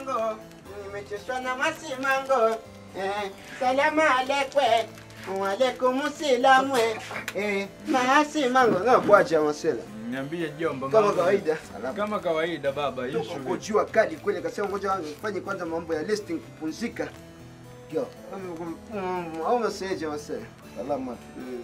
masimango, nimechoshwa na masimango. Eh, salamu alekwe, walaikum silamwe. Eh, masimango. Na kuacha masela. Niambie jomba. Kama mambo. kawaida. Kama kawaida baba, hii Uko shughuli. jua kali kweli, kasema ngoja fanye kwanza mambo ya listing kupumzika. Yo, mm, au message masela. Salama. Mm.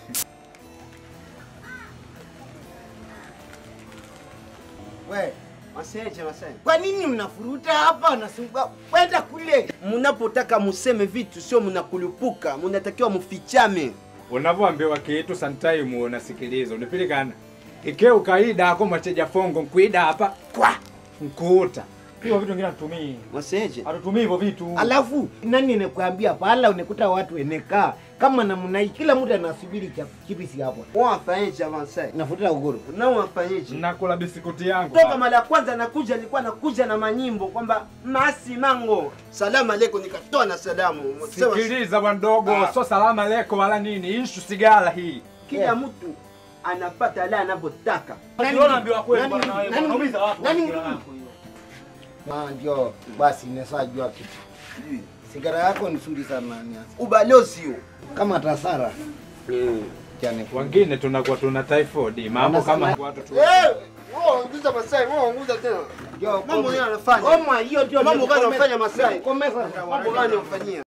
We, Maseje, maseje. kwa nini mnafuruta hapa nasumbua? Kwenda kule. Mnapotaka museme vitu sio mnakulupuka, mnatakiwa mufichame. Unavyoambiwa kitu sometime unasikiliza, unapilikana. Ike ukaida ako mwacheja fongo nkuida hapa kwa nkuuta. Hiyo vitu vingine hatutumii. Maseje. Hatutumii hivyo vitu. Alafu nani anakuambia pala unakuta watu enekaa kama namna hii, kila mtu anasubiri cha kipisi hapo. Wafanyeje avansai? Nafuta uhuru. Na wafanyeje? Nakula bisikuti yangu. Toka baba. mara ya kwanza nakuja alikuwa nakuja na manyimbo kwamba masi mango. Salamu alaikum nikatoa na salamu. Sema Sikiliza bwandogo, Ah. so salama leko wala nini, ishu sigara hii. kila Yeah. mtu anapata la anavyotaka. Nani- Unaambiwa kweli nani- bwana, wewe nani- unaumiza watu nani- kwa sigara yako hiyo. Ah, ndio basi nimeshajua kitu. Sigara yako ni nzuri sana Nias. Ubalozi huo. Kama tasara. Jane. Wengine tunakuwa tuna typhoid, mambo kama Wanasema- watu tu. Eh, wewe ongeza Masai, wewe ongeza tena. Yo, Mambo yeye anafanya. Koma hiyo ndio Mambo gani nikukome- unafanya Masai? nikukomesha. Mambo gani unafanyia?